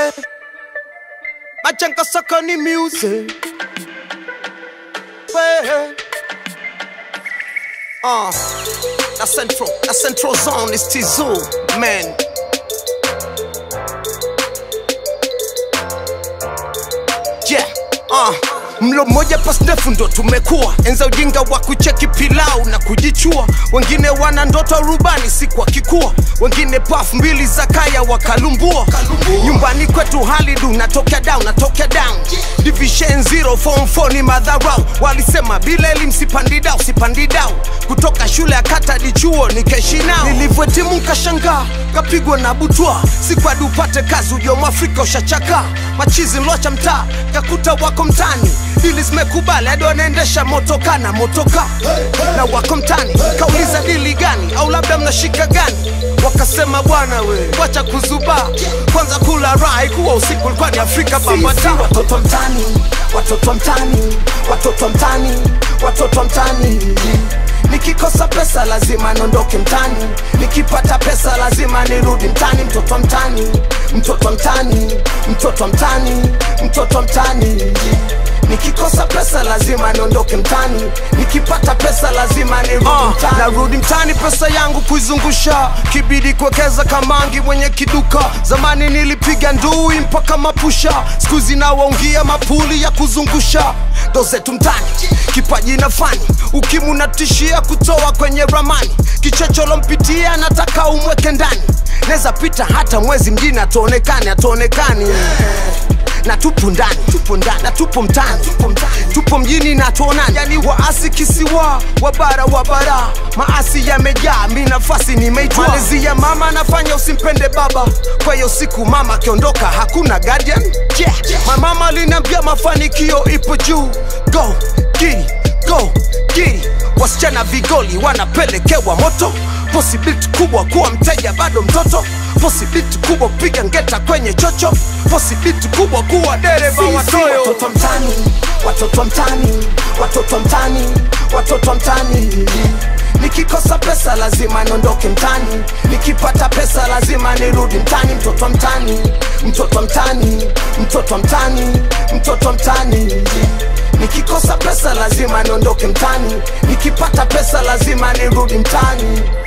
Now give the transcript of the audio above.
music. Machanka Sakani music. Hey. Uh, the central, the central zone is Tizu, man. Yeah, uh. Mlo mmoja pas ndefu ndo tumekuwa enza ujinga wa kucheki pilau na kujichua. Wengine wana ndoto rubani siku wakikua, wengine paf mbili za kaya wakalumbua. Nyumbani kwetu hali du, natokea down, natokea down. Division zero form 4 ni madharau, walisema bila elimu sipandi dau, sipandi dau. Kutoka shule ya kata hadi chuo nikeshi nao, nilivyotimu nkashangaa, kapigwa na butwa, siku hadi upate kazi ujo mwafrika ushachaka. Machizi mlocha mtaa, kakuta wako mtani dili zimekubali hadi wanaendesha motoka na motoka na wako mtani, kauliza dili gani au labda mnashika gani? Wakasema bwana we, wacha kuzuba kwanza, kula raha kuwa usiku ulikuwa ni Afrika bambata. Sisi watoto mtani, watoto mtani, watoto mtani, watoto mtani. Nikikosa pesa lazima niondoke mtani, nikipata pesa lazima nirudi mtani. Mtoto mtani, mtoto mtani, mtoto mtani, mtoto mtani. Nikikosa pesa lazima niondoke mtani, nikipata pesa lazima nirudi Ah, mtani. narudi mtani pesa yangu kuizungusha, kibidi kuwekeza kamangi mwenye kiduka. Zamani nilipiga ndui mpaka mapusha, siku zinawaungia mapuli ya kuzungusha. Ndo zetu mtani, kipaji na fani, ukimu natishia kutoa kwenye ramani. Kichocholo mpitia, nataka umweke ndani, neza pita hata mwezi mjini atuonekani, atuonekani na tupo ndani tupo ndani na tupo mtani tupo mtani tupo mjini na tuonani yani waasi kisiwa wabara wabara maasi yamejaa mi nafasi nimeitwa malezi ya mama nafanya usimpende baba kwa hiyo siku mama akiondoka hakuna guardian yeah. mamama aliniambia mafanikio ipo juu go giri go giri wasichana vigoli wanapelekewa moto posibiliti kubwa kuwa mteja bado mtoto posibiliti kubwa kupiga ngeta kwenye chocho posibiliti kubwa kuwa dereva Sisi watoyo watoto mtani, watoto mtani, watoto mtani, watoto mtani. Nikikosa pesa lazima niondoke mtani, nikipata pesa lazima nirudi mtani. Mtoto mtani, mtoto mtani, mtoto mtani, mtoto mtani. Nikikosa pesa lazima niondoke mtani, nikipata pesa lazima nirudi mtani.